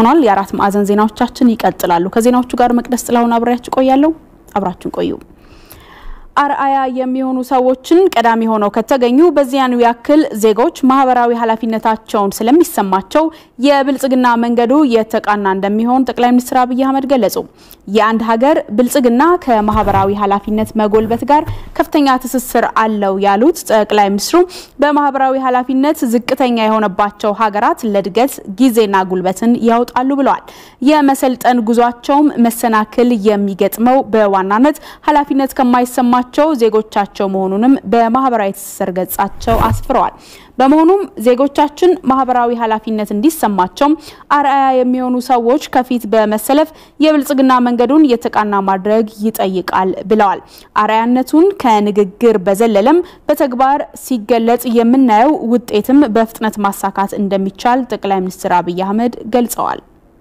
ደርሶናል። የአራት ማዕዘን ዜናዎቻችን ይቀጥላሉ። ከዜናዎቹ ጋር መቅደስ ጥላሁን አብሬያችሁ ቆያለሁ። አብራችሁን ቆዩ። አርአያ የሚሆኑ ሰዎችን ቀዳሚ ሆነው ከተገኙ በዚያኑ ያክል ዜጎች ማህበራዊ ኃላፊነታቸውን ስለሚሰማቸው የብልጽግና መንገዱ የተቃና እንደሚሆን ጠቅላይ ሚኒስትር አብይ አህመድ ገለጹ። የአንድ ሀገር ብልጽግና ከማህበራዊ ኃላፊነት መጎልበት ጋር ከፍተኛ ትስስር አለው ያሉት ጠቅላይ ሚኒስትሩ በማህበራዊ ኃላፊነት ዝቅተኛ የሆነባቸው ሀገራት ለእድገት ጊዜና ጉልበትን ያወጣሉ ብለዋል። የመሰልጠን ጉዟቸውም መሰናክል የሚገጥመው በዋናነት ኃላፊነት ከማይሰማ ቸው ዜጎቻቸው መሆኑንም በማህበራዊ ትስስር ገጻቸው አስፍረዋል። በመሆኑም ዜጎቻችን ማህበራዊ ኃላፊነት እንዲሰማቸው አርአያ የሚሆኑ ሰዎች ከፊት በመሰለፍ የብልጽግና መንገዱን የተቃና ማድረግ ይጠይቃል ብለዋል። አርአያነቱን ከንግግር በዘለለም በተግባር ሲገለጽ የምናየው ውጤትም በፍጥነት ማሳካት እንደሚቻል ጠቅላይ ሚኒስትር አብይ አህመድ ገልጸዋል።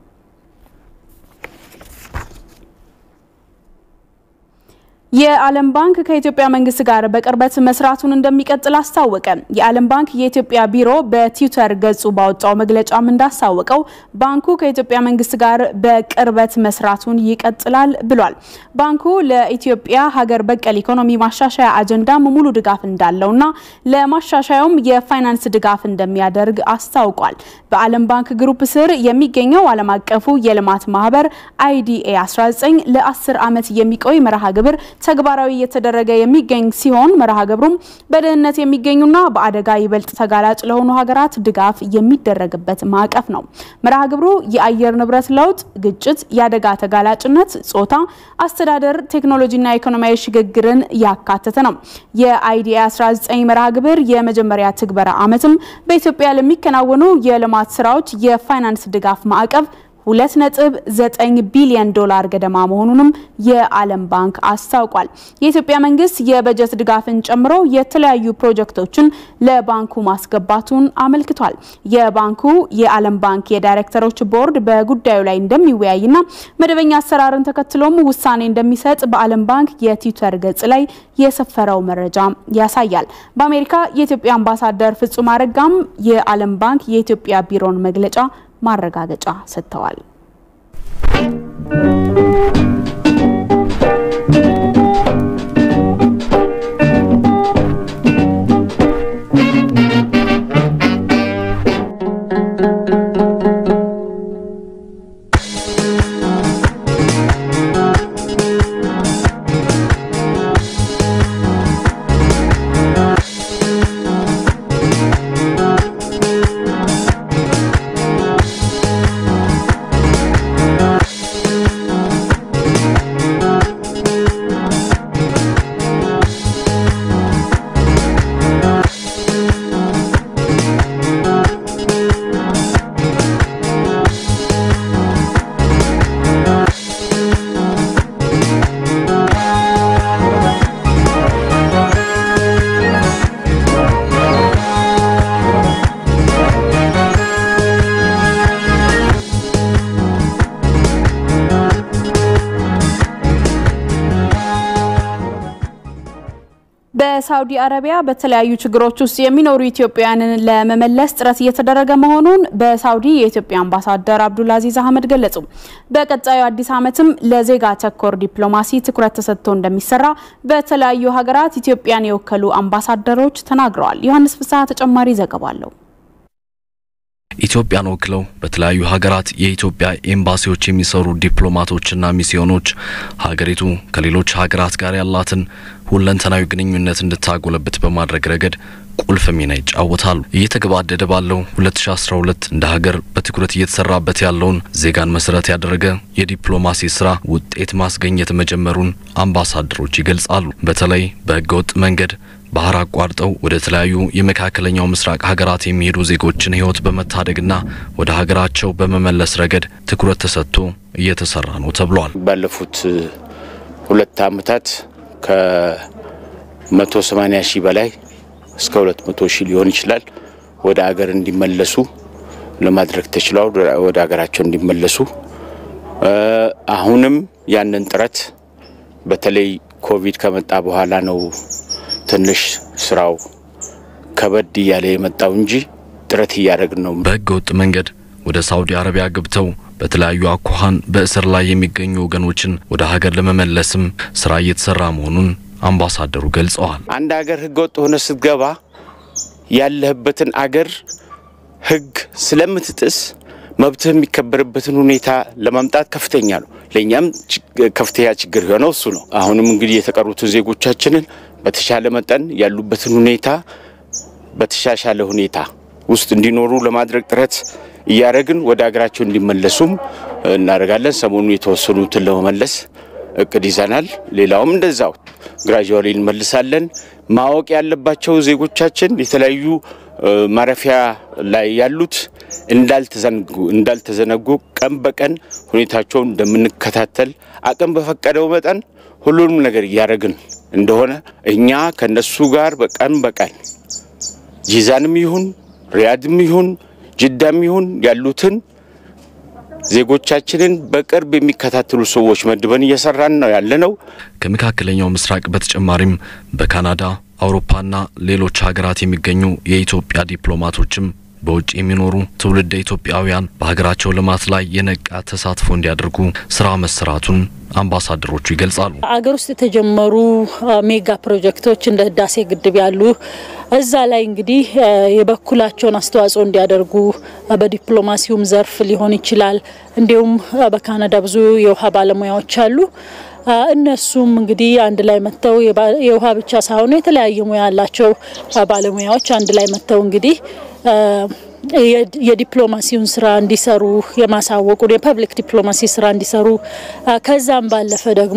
የዓለም ባንክ ከኢትዮጵያ መንግስት ጋር በቅርበት መስራቱን እንደሚቀጥል አስታወቀ። የዓለም ባንክ የኢትዮጵያ ቢሮ በትዊተር ገጹ ባወጣው መግለጫም እንዳስታወቀው ባንኩ ከኢትዮጵያ መንግስት ጋር በቅርበት መስራቱን ይቀጥላል ብሏል። ባንኩ ለኢትዮጵያ ሀገር በቀል ኢኮኖሚ ማሻሻያ አጀንዳም ሙሉ ድጋፍ እንዳለውና ለማሻሻያውም የፋይናንስ ድጋፍ እንደሚያደርግ አስታውቋል። በዓለም ባንክ ግሩፕ ስር የሚገኘው ዓለም አቀፉ የልማት ማህበር አይዲኤ 19 ለ10 ዓመት የሚቆይ መርሃ ግብር ተግባራዊ እየተደረገ የሚገኝ ሲሆን መርሃ ግብሩም በድህነት የሚገኙና በአደጋ ይበልጥ ተጋላጭ ለሆኑ ሀገራት ድጋፍ የሚደረግበት ማዕቀፍ ነው። መርሃ ግብሩ የአየር ንብረት ለውጥ፣ ግጭት፣ የአደጋ ተጋላጭነት፣ ጾታ፣ አስተዳደር፣ ቴክኖሎጂና ኢኮኖሚያዊ ሽግግርን ያካተተ ነው። የአይዲኤ 19 መርሃ ግብር የመጀመሪያ ትግበራ ዓመትም በኢትዮጵያ ለሚከናወኑ የልማት ስራዎች የፋይናንስ ድጋፍ ማዕቀፍ 2.9 ቢሊዮን ዶላር ገደማ መሆኑንም የዓለም ባንክ አስታውቋል። የኢትዮጵያ መንግስት የበጀት ድጋፍን ጨምሮ የተለያዩ ፕሮጀክቶችን ለባንኩ ማስገባቱን አመልክቷል። የባንኩ የዓለም ባንክ የዳይሬክተሮች ቦርድ በጉዳዩ ላይ እንደሚወያይና መደበኛ አሰራርን ተከትሎም ውሳኔ እንደሚሰጥ በዓለም ባንክ የትዊተር ገጽ ላይ የሰፈረው መረጃ ያሳያል። በአሜሪካ የኢትዮጵያ አምባሳደር ፍጹም አረጋም የዓለም ባንክ የኢትዮጵያ ቢሮን መግለጫ ማረጋገጫ ሰጥተዋል። በሳውዲ አረቢያ በተለያዩ ችግሮች ውስጥ የሚኖሩ ኢትዮጵያውያንን ለመመለስ ጥረት እየተደረገ መሆኑን በሳውዲ የኢትዮጵያ አምባሳደር አብዱልአዚዝ አህመድ ገለጹ። በቀጣዩ አዲስ ዓመትም ለዜጋ ተኮር ዲፕሎማሲ ትኩረት ተሰጥቶ እንደሚሰራ በተለያዩ ሀገራት ኢትዮጵያን የወከሉ አምባሳደሮች ተናግረዋል። ዮሐንስ ፍስሐ ተጨማሪ ዘገባ አለው። ኢትዮጵያን ወክለው በተለያዩ ሀገራት የኢትዮጵያ ኤምባሲዎች የሚሰሩ ዲፕሎማቶችና ሚስዮኖች ሀገሪቱ ከሌሎች ሀገራት ጋር ያላትን ሁለንተናዊ ግንኙነት እንድታጎለብት በማድረግ ረገድ ቁልፍ ሚና ይጫወታሉ። እየተገባደደ ባለው 2012 እንደ ሀገር በትኩረት እየተሰራበት ያለውን ዜጋን መሰረት ያደረገ የዲፕሎማሲ ስራ ውጤት ማስገኘት መጀመሩን አምባሳደሮች ይገልጻሉ። በተለይ በህገወጥ መንገድ ባህር አቋርጠው ወደ ተለያዩ የመካከለኛው ምስራቅ ሀገራት የሚሄዱ ዜጎችን ህይወት በመታደግና ወደ ሀገራቸው በመመለስ ረገድ ትኩረት ተሰጥቶ እየተሰራ ነው ተብሏል። ባለፉት ሁለት ዓመታት ከ180 ሺህ በላይ እስከ 200 ሺህ ሊሆን ይችላል ወደ ሀገር እንዲመለሱ ለማድረግ ተችሏል። ወደ ሀገራቸው እንዲመለሱ አሁንም ያንን ጥረት በተለይ ኮቪድ ከመጣ በኋላ ነው ትንሽ ስራው ከበድ እያለ የመጣው እንጂ ጥረት እያደረግን ነው። በህገ ወጥ መንገድ ወደ ሳውዲ አረቢያ ገብተው በተለያዩ አኳኋን በእስር ላይ የሚገኙ ወገኖችን ወደ ሀገር ለመመለስም ስራ እየተሰራ መሆኑን አምባሳደሩ ገልጸዋል። አንድ ሀገር ህገወጥ ሆነ ስትገባ ያለህበትን አገር ህግ ስለምትጥስ መብትህ የሚከበርበትን ሁኔታ ለማምጣት ከፍተኛ ነው። ለእኛም ከፍተኛ ችግር የሆነው እሱ ነው። አሁንም እንግዲህ የተቀሩትን ዜጎቻችንን በተሻለ መጠን ያሉበትን ሁኔታ በተሻሻለ ሁኔታ ውስጥ እንዲኖሩ ለማድረግ ጥረት እያደረግን ወደ ሀገራቸው እንዲመለሱም እናደርጋለን። ሰሞኑ የተወሰኑትን ለመመለስ እቅድ ይዘናል። ሌላውም እንደዛው ግራጁዋሊ እንመልሳለን። ማወቅ ያለባቸው ዜጎቻችን የተለያዩ ማረፊያ ላይ ያሉት እንዳልተዘነጉ ቀን በቀን ሁኔታቸውን እንደምንከታተል አቅም በፈቀደው መጠን ሁሉንም ነገር እያደረግን እንደሆነ እኛ ከነሱ ጋር በቀን በቀን ጂዛንም ይሁን ሪያድም ይሁን ጅዳም ይሁን ያሉትን ዜጎቻችንን በቅርብ የሚከታተሉ ሰዎች መድበን እየሰራን ነው ያለነው። ከመካከለኛው ምስራቅ በተጨማሪም በካናዳ አውሮፓና ሌሎች ሀገራት የሚገኙ የኢትዮጵያ ዲፕሎማቶችም በውጭ የሚኖሩ ትውልደ ኢትዮጵያውያን በሀገራቸው ልማት ላይ የነቃ ተሳትፎ እንዲያደርጉ ስራ መሰራቱን አምባሳደሮቹ ይገልጻሉ። አገር ውስጥ የተጀመሩ ሜጋ ፕሮጀክቶች እንደ ህዳሴ ግድብ ያሉ እዛ ላይ እንግዲህ የበኩላቸውን አስተዋጽኦ እንዲያደርጉ በዲፕሎማሲውም ዘርፍ ሊሆን ይችላል። እንዲሁም በካናዳ ብዙ የውሃ ባለሙያዎች አሉ። እነሱም እንግዲህ አንድ ላይ መጥተው የውሃ ብቻ ሳይሆኑ የተለያየ ሙያ ያላቸው ባለሙያዎች አንድ ላይ መጥተው እንግዲህ የዲፕሎማሲውን ስራ እንዲሰሩ የማሳወቁን የፐብሊክ ዲፕሎማሲ ስራ እንዲሰሩ ከዛም ባለፈ ደግሞ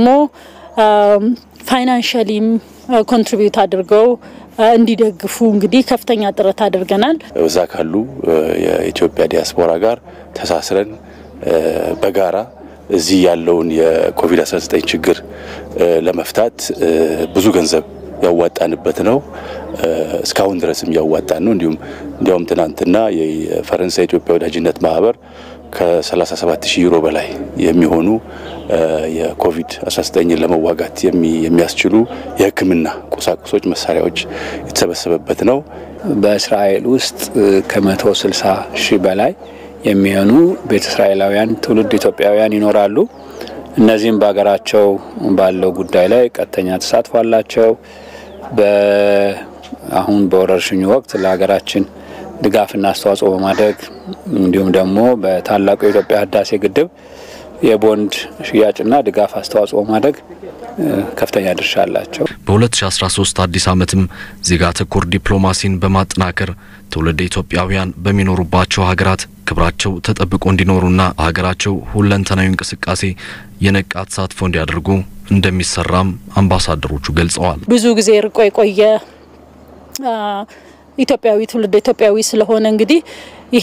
ፋይናንሻሊም ኮንትሪቢዩት አድርገው እንዲደግፉ እንግዲህ ከፍተኛ ጥረት አድርገናል። እዛ ካሉ የኢትዮጵያ ዲያስፖራ ጋር ተሳስረን በጋራ እዚህ ያለውን የኮቪድ-19 ችግር ለመፍታት ብዙ ገንዘብ ያዋጣንበት ነው። እስካሁን ድረስም ያዋጣን ነው። እንዲሁም እንዲያውም ትናንትና የፈረንሳይ ኢትዮጵያ ወዳጅነት ማህበር ከ37 ሺህ ዩሮ በላይ የሚሆኑ የኮቪድ-19ን ለመዋጋት የሚያስችሉ የሕክምና ቁሳቁሶች፣ መሳሪያዎች የተሰበሰበበት ነው። በእስራኤል ውስጥ ከመቶ ስልሳ ሺህ በላይ የሚሆኑ ቤተ እስራኤላውያን ትውልድ ኢትዮጵያውያን ይኖራሉ። እነዚህም በሀገራቸው ባለው ጉዳይ ላይ ቀጥተኛ ተሳትፎ አላቸው። አሁን በወረርሽኙ ወቅት ለሀገራችን ድጋፍና አስተዋጽኦ በማድረግ እንዲሁም ደግሞ በታላቁ የኢትዮጵያ ህዳሴ ግድብ የቦንድ ሽያጭና ድጋፍ አስተዋጽኦ ማድረግ ከፍተኛ ድርሻ አላቸው። በ2013 አዲስ ዓመትም ዜጋ ተኮር ዲፕሎማሲን በማጠናከር ትውልደ ኢትዮጵያውያን በሚኖሩባቸው ሀገራት ክብራቸው ተጠብቆ እንዲኖሩና ሀገራቸው ሁለንተናዊ እንቅስቃሴ የነቃ ተሳትፎ እንዲያደርጉ እንደሚሰራም አምባሳደሮቹ ገልጸዋል። ብዙ ጊዜ ርቆ የቆየ ኢትዮጵያዊ ትውልደ ኢትዮጵያዊ ስለሆነ እንግዲህ ይሄ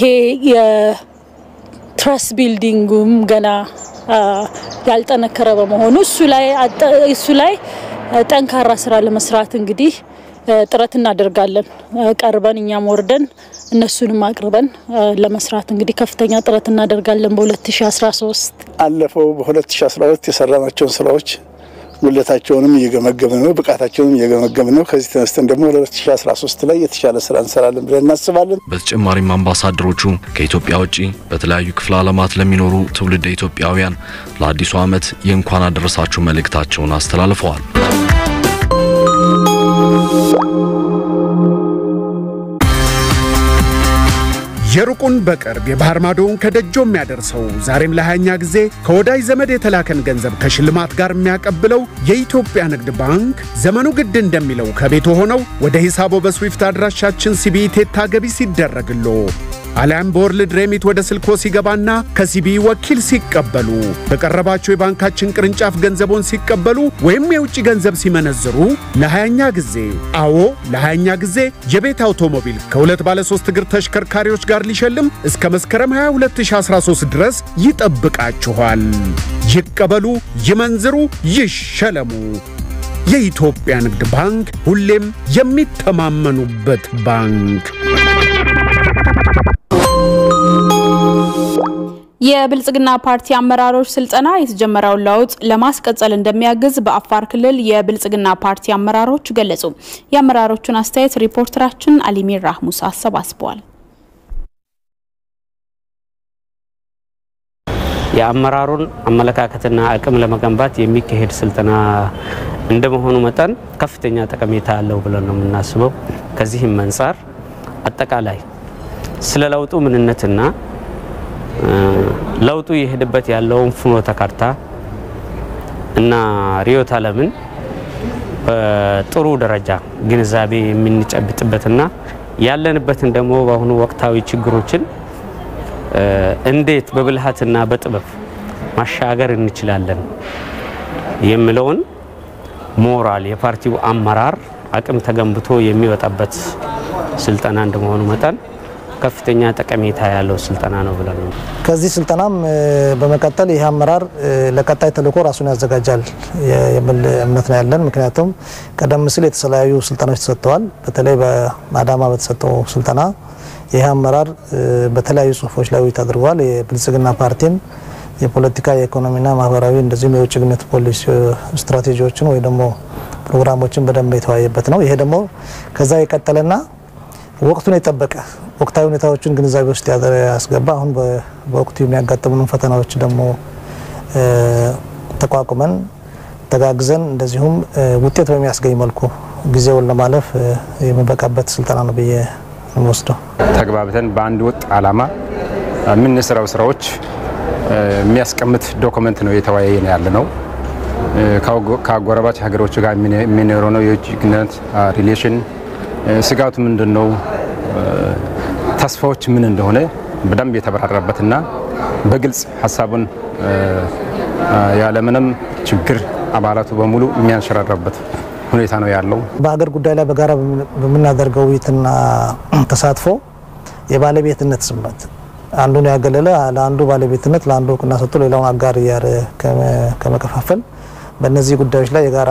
የትረስት ቢልዲንጉም ገና ያልጠነከረ በመሆኑ እሱ ላይ እሱ ላይ ጠንካራ ስራ ለመስራት እንግዲህ ጥረት እናደርጋለን። ቀርበን እኛም ወርደን እነሱንም አቅርበን ለመስራት እንግዲህ ከፍተኛ ጥረት እናደርጋለን። በ2013 አለፈው በ2012 የሰራናቸውን ስራዎች ጉለታቸውንም እየገመገምን ነው፣ ብቃታቸውንም እየገመገምን ነው። ከዚህ ተነስተን ደግሞ ለ2013 ላይ የተሻለ ስራ እንሰራለን ብለን እናስባለን። በተጨማሪም አምባሳደሮቹ ከኢትዮጵያ ውጭ በተለያዩ ክፍለ ዓለማት ለሚኖሩ ትውልደ ኢትዮጵያውያን ለአዲሱ ዓመት የእንኳን አደረሳችሁ መልእክታቸውን አስተላልፈዋል። የሩቁን በቅርብ የባህር ማዶውን ከደጆ የሚያደርሰው ዛሬም ለሃያኛ ጊዜ ከወዳጅ ዘመድ የተላከን ገንዘብ ከሽልማት ጋር የሚያቀብለው የኢትዮጵያ ንግድ ባንክ ዘመኑ ግድ እንደሚለው ከቤቶ ሆነው ወደ ሂሳቦ በስዊፍት አድራሻችን ሲቢኢ ቴታ ገቢ ሲደረግሎ አሊያም በወርልድ ሬሚት ወደ ስልኮ ሲገባና ከሲቢኢ ወኪል ሲቀበሉ በቀረባቸው የባንካችን ቅርንጫፍ ገንዘቦን ሲቀበሉ ወይም የውጭ ገንዘብ ሲመነዝሩ ለሃያኛ ጊዜ አዎ ለሃያኛ ጊዜ የቤት አውቶሞቢል ከሁለት ባለ ሶስት እግር ተሽከርካሪዎች ጋር ሊሸልም እስከ መስከረም 22 2013 ድረስ ይጠብቃችኋል። ይቀበሉ፣ ይመንዝሩ፣ ይሸለሙ። የኢትዮጵያ ንግድ ባንክ ሁሌም የሚተማመኑበት ባንክ። የብልጽግና ፓርቲ አመራሮች ስልጠና የተጀመረውን ለውጥ ለማስቀጠል እንደሚያግዝ በአፋር ክልል የብልጽግና ፓርቲ አመራሮች ገለጹ። የአመራሮቹን አስተያየት ሪፖርተራችን አሊሚር ራህሙስ አሰባስበዋል። የአመራሩን አመለካከትና አቅም ለመገንባት የሚካሄድ ስልጠና እንደመሆኑ መጠን ከፍተኛ ጠቀሜታ አለው ብለን ነው የምናስበው። ከዚህም አንጻር አጠቃላይ ስለ ለውጡ ምንነትና ለውጡ የሄደበት ያለውን ፍኖተ ካርታ እና ርዕዮተ ዓለምን በጥሩ ደረጃ ግንዛቤ የምንጨብጥበትና ያለንበትን ደግሞ በአሁኑ ወቅታዊ ችግሮችን እንዴት በብልሃትና በጥበብ ማሻገር እንችላለን የሚለውን ሞራል የፓርቲው አመራር አቅም ተገንብቶ የሚወጣበት ስልጠና እንደመሆኑ መጠን ከፍተኛ ጠቀሜታ ያለው ስልጠና ነው ብለን ነው። ከዚህ ስልጠናም በመቀጠል ይህ አመራር ለቀጣይ ተልዕኮ ራሱን ያዘጋጃል የሚል እምነት ነው ያለን። ምክንያቱም ቀደም ሲል የተለያዩ ስልጠናዎች ተሰጥተዋል። በተለይ በአዳማ በተሰጠው ስልጠና ይህ አመራር በተለያዩ ጽሁፎች ላይ ውይይት አድርጓል። የብልጽግና ፓርቲን የፖለቲካ የኢኮኖሚና ማህበራዊ እንደዚሁም የውጭ ግንኙነት ፖሊሲ ስትራቴጂዎችን ወይ ደግሞ ፕሮግራሞችን በደንብ የተወያየበት ነው። ይሄ ደግሞ ከዛ የቀጠለና ወቅቱን የጠበቀ ወቅታዊ ሁኔታዎችን ግንዛቤ ውስጥ ያስገባ አሁን በወቅቱ የሚያጋጥሙንን ፈተናዎች ደግሞ ተቋቁመን ተጋግዘን እንደዚሁም ውጤት በሚያስገኝ መልኩ ጊዜውን ለማለፍ የሚበቃበት ስልጠና ነው ብዬ ወስደው ተግባብተን በአንድ ወጥ ዓላማ የምንሰራው ስራዎች የሚያስቀምጥ ዶክመንት ነው የተወያየን ያለ ነው። ከአጎራባች ሀገሮች ጋር የሚኖረው ነው የውጭ ግንኙነት ሪሌሽን ስጋቱ ምንድን ነው፣ ተስፋዎች ምን እንደሆነ በደንብ የተብራራበትና በግልጽ ሀሳቡን ያለምንም ችግር አባላቱ በሙሉ የሚያንሸራራበት ሁኔታ ነው ያለው። በሀገር ጉዳይ ላይ በጋራ በምናደርገው ውይይትና ተሳትፎ የባለቤትነት ስሜት አንዱን ያገለለ ለአንዱ ባለቤትነት ለአንዱ እውቅና ሰጥቶ ሌላውን አጋር እያረ ከመከፋፈል በእነዚህ ጉዳዮች ላይ የጋራ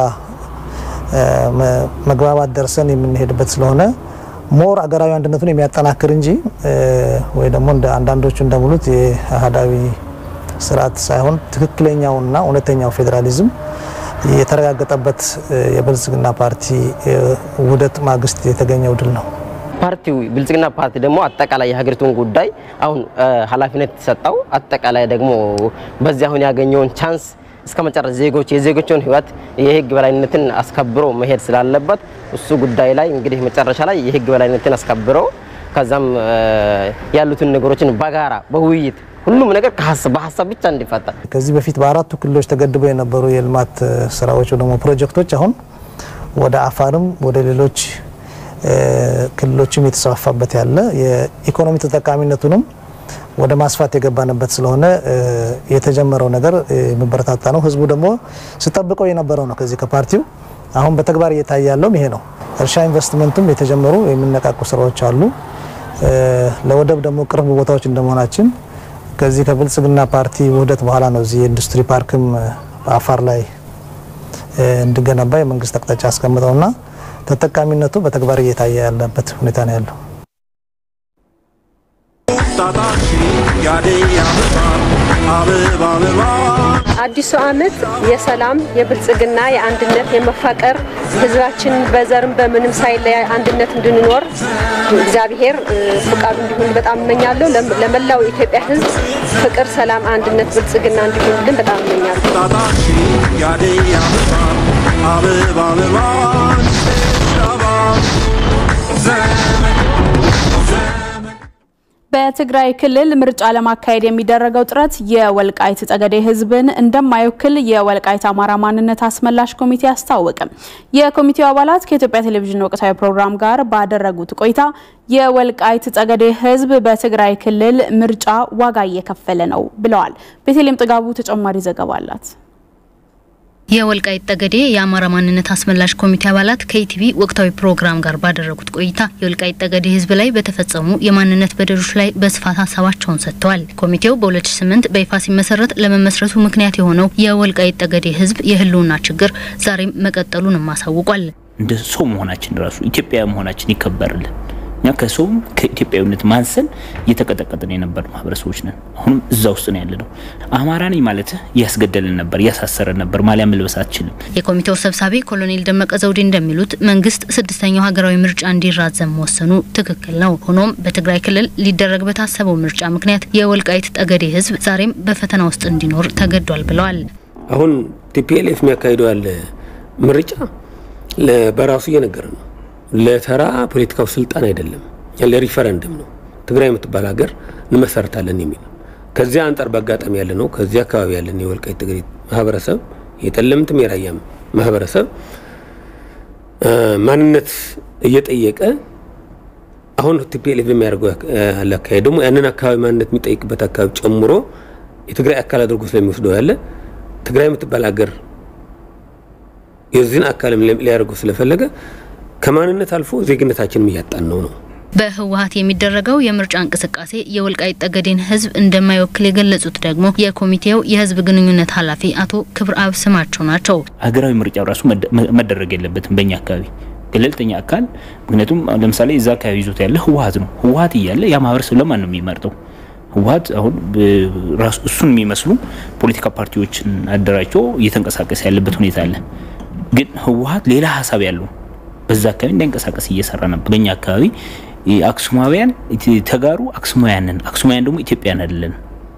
መግባባት ደርሰን የምንሄድበት ስለሆነ ሞር አገራዊ አንድነቱን የሚያጠናክር እንጂ ወይ ደግሞ እንደ አንዳንዶቹ እንደሙሉት የአህዳዊ ስርዓት ሳይሆን ትክክለኛውና እውነተኛው ፌዴራሊዝም የተረጋገጠበት የብልጽግና ፓርቲ ውህደት ማግስት የተገኘው ድል ነው። ፓርቲው ብልጽግና ፓርቲ ደግሞ አጠቃላይ የሀገሪቱን ጉዳይ አሁን ኃላፊነት የተሰጠው አጠቃላይ ደግሞ በዚህ አሁን ያገኘውን ቻንስ እስከ መጨረስ ዜጎች የዜጎችን ሕይወት የህግ በላይነትን አስከብሮ መሄድ ስላለበት እሱ ጉዳይ ላይ እንግዲህ መጨረሻ ላይ የህግ በላይነትን አስከብሮ ከዛም ያሉትን ነገሮችን በጋራ በውይይት ሁሉም ነገር በሀሳብ ብቻ እንዲፈታ ከዚህ በፊት በአራቱ ክልሎች ተገድበው የነበሩ የልማት ስራዎች ደግሞ ፕሮጀክቶች አሁን ወደ አፋርም ወደ ሌሎች ክልሎችም የተስፋፋበት ያለ የኢኮኖሚ ተጠቃሚነቱንም ወደ ማስፋት የገባንበት ስለሆነ የተጀመረው ነገር የሚበረታታ ነው። ህዝቡ ደግሞ ስጠብቀው የነበረው ነው። ከዚህ ከፓርቲው አሁን በተግባር እየታየ ያለውም ይሄ ነው። እርሻ ኢንቨስትመንቱም የተጀመሩ የሚነቃቁ ስራዎች አሉ። ለወደብ ደግሞ ቅርብ ቦታዎች እንደመሆናችን ከዚህ ከብልጽግና ፓርቲ ውህደት በኋላ ነው እዚህ የኢንዱስትሪ ፓርክም በአፋር ላይ እንዲገነባ የመንግስት አቅጣጫ አስቀምጠውና ተጠቃሚነቱ በተግባር እየታየ ያለበት ሁኔታ ነው ያለው። አዲሱ ዓመት የሰላም፣ የብልጽግና፣ የአንድነት፣ የመፋቀር ህዝባችን በዘርም በምንም ሳይለያ አንድነት እንድንኖር እግዚአብሔር ፍቃዱ እንዲሆን በጣም እመኛለሁ። ለመላው የኢትዮጵያ ህዝብ ፍቅር፣ ሰላም፣ አንድነት፣ ብልጽግና እንዲሆንልን በጣም እመኛለሁ። በትግራይ ክልል ምርጫ ለማካሄድ የሚደረገው ጥረት የወልቃይት ጠገዴ ህዝብን እንደማይወክል የወልቃይት አማራ ማንነት አስመላሽ ኮሚቴ አስታወቀ። የኮሚቴው አባላት ከኢትዮጵያ ቴሌቪዥን ወቅታዊ ፕሮግራም ጋር ባደረጉት ቆይታ የወልቃይት ጠገዴ ህዝብ በትግራይ ክልል ምርጫ ዋጋ እየከፈለ ነው ብለዋል። ቤተልሔም ጥጋቡ ተጨማሪ ዘገባ አላት። የወልቃይት ጠገዴ የአማራ ማንነት አስመላሽ ኮሚቴ አባላት ከኢቲቪ ወቅታዊ ፕሮግራም ጋር ባደረጉት ቆይታ የወልቃይት ጠገዴ ህዝብ ላይ በተፈጸሙ የማንነት በደሎች ላይ በስፋት ሀሳባቸውን ሰጥተዋል። ኮሚቴው በ2008 በይፋ ሲመሰረት ለመመስረቱ ምክንያት የሆነው የወልቃይት ጠገዴ ህዝብ የህልውና ችግር ዛሬም መቀጠሉንም አሳውቋል። እንደ ሰው መሆናችን ራሱ ኢትዮጵያ መሆናችን ይከበርልን። እኛ ከሰውም ከኢትዮጵያዊነት ማንሰን እየተቀጠቀጥን የነበር ማህበረሰቦች ነን። አሁንም እዛ ውስጥ ነው ያለ ነው። አማራ ነኝ ማለት እያስገደልን ነበር፣ እያሳሰረን ነበር። ማሊያ መልበስ አትችልም። የኮሚቴው ሰብሳቢ ኮሎኔል ደመቀ ዘውዴ እንደሚሉት መንግስት ስድስተኛው ሀገራዊ ምርጫ እንዲራዘም መወሰኑ ትክክል ነው። ሆኖም በትግራይ ክልል ሊደረግ በታሰበው ምርጫ ምክንያት የወልቃይት ጠገዴ ህዝብ ዛሬም በፈተና ውስጥ እንዲኖር ተገዷል ብለዋል። አሁን ቲፒኤልኤፍ የሚያካሂደው ያለ ምርጫ በራሱ እየነገረ ነው ለተራ ፖለቲካው ስልጣን አይደለም፣ ለሪፈረንደም ነው። ትግራይ የምትባል ሀገር እንመሰርታለን የሚል ነው። ከዚያ አንጻር በአጋጣሚ ያለ ነው። ከዚያ አካባቢ ያለን የወልቃይት ጠገዴ ማህበረሰብ የጠለምትም የራያም ማህበረሰብ ማንነት እየጠየቀ አሁን ቲፒኤልኤፍ የሚያደርገው አካሄድ ደግሞ ያንን አካባቢ ማንነት የሚጠይቅበት አካባቢ ጨምሮ የትግራይ አካል አድርጎ ስለሚወስደው ያለ ትግራይ የምትባል ሀገር የዚህን አካልም ሊያደርገው ስለፈለገ ከማንነት አልፎ ዜግነታችንም እያጣን ነው ነው። በህወሀት የሚደረገው የምርጫ እንቅስቃሴ የወልቃይት ጠገዴን ህዝብ እንደማይወክል የገለጹት ደግሞ የኮሚቴው የህዝብ ግንኙነት ኃላፊ አቶ ክብረ አብ ስማቸው ናቸው። ሀገራዊ ምርጫው ራሱ መደረግ የለበትም በእኛ አካባቢ ገለልተኛ አካል። ምክንያቱም ለምሳሌ እዛ አካባቢ ይዞት ያለ ህወሀት ነው። ህወሀት እያለ ያ ማህበረሰብ ለማን ነው የሚመርጠው? ህወሀት አሁን ራሱ እሱን የሚመስሉ ፖለቲካ ፓርቲዎችን አደራጅቶ እየተንቀሳቀሰ ያለበት ሁኔታ አለ። ግን ህወሀት ሌላ ሀሳብ ያለው በዛ አካባቢ እንዳይንቀሳቀስ እየሰራ ነበር። በኛ አካባቢ አክሱማውያን ተጋሩ አክሱማውያንን አክሱማውያን ደግሞ ኢትዮጵያን አይደለን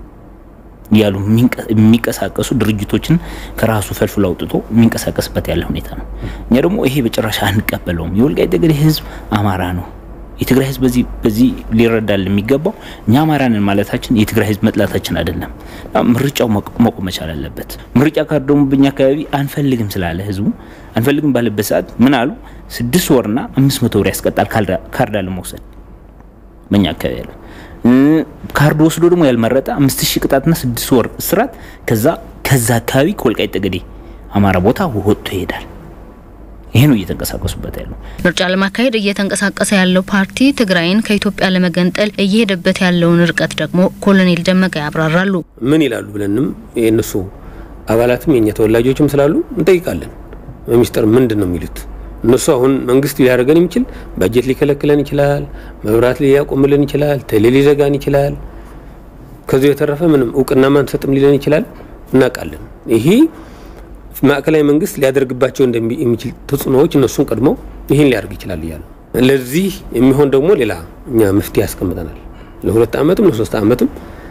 እያሉ የሚንቀሳቀሱ ድርጅቶችን ከራሱ ፈልፍሎ አውጥቶ የሚንቀሳቀስበት ያለ ሁኔታ ነው። እኛ ደግሞ ይሄ በጭራሽ አንቀበለውም። የወልቃይት ጠገዴ ህዝብ አማራ ነው። የትግራይ ህዝብ በዚህ በዚህ ሊረዳል የሚገባው እኛ አማራንን ማለታችን የትግራይ ህዝብ መጥላታችን አይደለም። ምርጫው መቆም መቻል አለበት። ምርጫ ካርድ ደግሞ በኛ አካባቢ አንፈልግም ስላለ ህዝቡ አንፈልግም ባለበት ሰዓት ምን አሉ? ስድስት ወርና አምስት መቶ ብር ያስቀጣል ካርድ አለመውሰድ በኛ አካባቢ ያለ ካርድ ወስዶ ደግሞ ያልመረጠ አምስት ሺህ ቅጣትና ስድስት ወር እስራት ከዛ ከዛ አካባቢ ከወልቃይት ጠገዴ አማራ ቦታ ወጥቶ ይሄዳል። ይሄ ነው እየተንቀሳቀሱበት ያለው። ምርጫ ለማካሄድ እየተንቀሳቀሰ ያለው ፓርቲ ትግራይን ከኢትዮጵያ ለመገንጠል እየሄደበት ያለውን ርቀት ደግሞ ኮሎኔል ደመቀ ያብራራሉ። ምን ይላሉ ብለንም የእነሱ አባላትም የእኛ ተወላጆችም ስላሉ እንጠይቃለን። በሚስጥር ምንድን ነው የሚሉት እነሱ አሁን መንግስት ሊያደርገን የሚችል በጀት ሊከለክለን ይችላል፣ መብራት ሊያቆምልን ይችላል፣ ቴሌ ሊዘጋን ይችላል። ከዚህ የተረፈ ምንም እውቅና ማንሰጥም ሊለን ይችላል። እናውቃለን። ይሄ ማዕከላዊ መንግስት ሊያደርግባቸው እንደሚችል ተጽዕኖዎች እነሱን ቀድመው ይህን ሊያደርግ ይችላል እያሉ ለዚህ የሚሆን ደግሞ ሌላ እኛ መፍትሄ ያስቀምጠናል። ለሁለት ዓመትም ለሶስት ዓመትም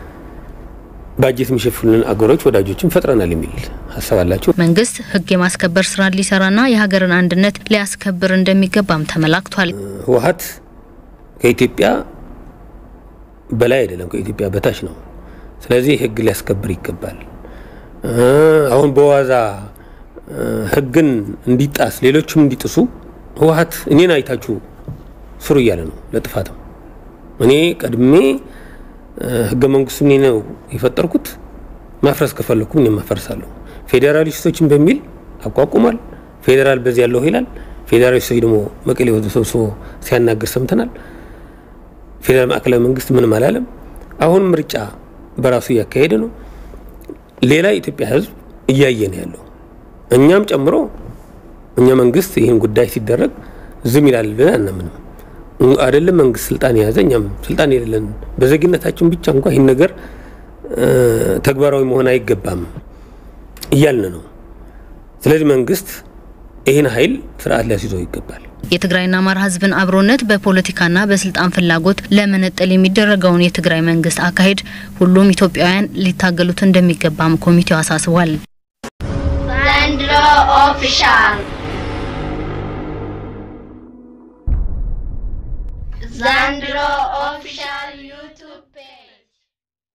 ባጀት የሚሸፍኑልን አገሮች ወዳጆችን ፈጥረናል የሚል ሀሳብ አላቸው። መንግስት ህግ የማስከበር ስራ ሊሰራና የሀገርን አንድነት ሊያስከብር እንደሚገባም ተመላክቷል። ህወሀት ከኢትዮጵያ በላይ አይደለም፣ ከኢትዮጵያ በታች ነው። ስለዚህ ህግ ሊያስከብር ይገባል። አሁን በዋዛ ህግን እንዲጣስ ሌሎችም እንዲጥሱ ህወሀት እኔን አይታችሁ ስሩ እያለ ነው ለጥፋትም እኔ ቀድሜ ህገ መንግስቱ እኔ ነው የፈጠርኩት። ማፍረስ ከፈለኩ እኔም አፈርሳለሁ። ፌዴራሊስቶችን በሚል አቋቁሟል። ፌዴራል በዚህ ያለው ይላል። ፌዴራሊስቶች ደግሞ መቀሌ ወደ ሰብስቦ ሲያናግር ሰምተናል። ፌዴራል ማዕከላዊ መንግስት ምንም አላለም። አሁን ምርጫ በራሱ እያካሄደ ነው። ሌላ የኢትዮጵያ ህዝብ እያየ ነው ያለው፣ እኛም ጨምሮ። እኛ መንግስት ይህን ጉዳይ ሲደረግ ዝም ይላል ብለን አናምንም። አይደለም መንግስት ስልጣን የያዘ እኛም ስልጣን የሌለን በዜግነታችን ብቻ እንኳ ይህን ነገር ተግባራዊ መሆን አይገባም እያልን ነው። ስለዚህ መንግስት ይህን ኃይል ስርዓት ሊያስይዘው ይገባል። የትግራይና አማራ ህዝብን አብሮነት በፖለቲካና በስልጣን ፍላጎት ለመነጠል የሚደረገውን የትግራይ መንግስት አካሄድ ሁሉም ኢትዮጵያውያን ሊታገሉት እንደሚገባም ኮሚቴው አሳስቧል። ዘንድሮ ኦፊሻል ዘንድሮ ኦፊሻል